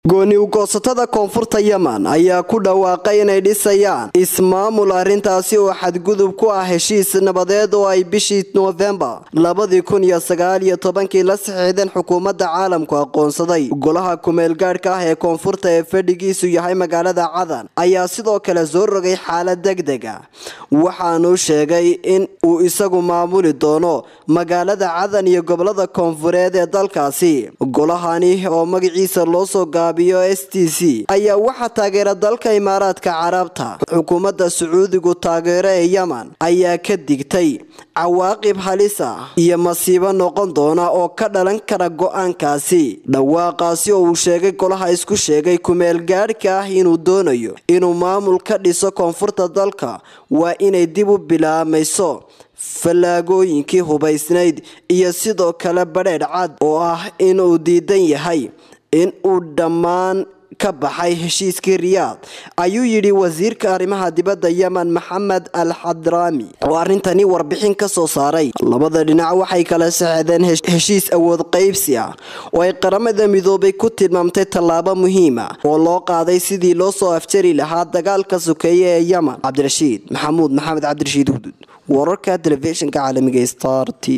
gooni ugoosatada koonfurta yemen ayaa ku dhawaaqay inay dhisayaan ismaamul arrintaasi oo xadgudub ku ah heshiis nabadeed oo ay bishii noofembar labadii kun iyo sagaal iyo tobankii la saxiixdeen xukuumadda caalamku aqoonsaday golaha kumeelgaadhka ah ee koonfurta ee fadhigiisu yahay magaalada cadan ayaa sidoo kale soo rogay xaalad deg deg ah waxaanuu sheegay in uu isagu maamuli doono magaalada cadan iyo gobolada koonfureed ee dalkaasi golahani oo magaciisa loo soo gaabiyo s t c ayaa waxaa taageera dalka imaaraadka carabta xukuumadda sacuudigu taageero ee yemen ayaa ka digtay cawaaqib halis ah iyo masiibo noqon doona oo ka dhalan kara go-aankaasi dhawaaqaasi oo uu sheegay golaha isku sheegay kumeel gaadhka ah inuu doonayo inuu maamul ka dhiso koonfurta dalka waa inay dib u bilaabmayso fallaagooyinkii hubaysnayd iyo sidoo kale badheedh cad oo ah inuu diidan yahay in uu dhammaan ka baxay heshiiskii riyaad ayuu yidhi wasiirka arrimaha dibadda yemen maxamed al xadraami oo arrintani warbixin ka soo saaray labada dhinac waxay kala saxeedeen heshiis awood qaybsi ah oo ay qaramada midoobay ku tilmaamtay tallaabo muhiima oo loo qaaday sidii loo soo afjari lahaa dagaalka sokeeye ee yemen cabdirashiid maxamuud maxamed cabdirashiid hudud wararka telefishinka caalamiga star t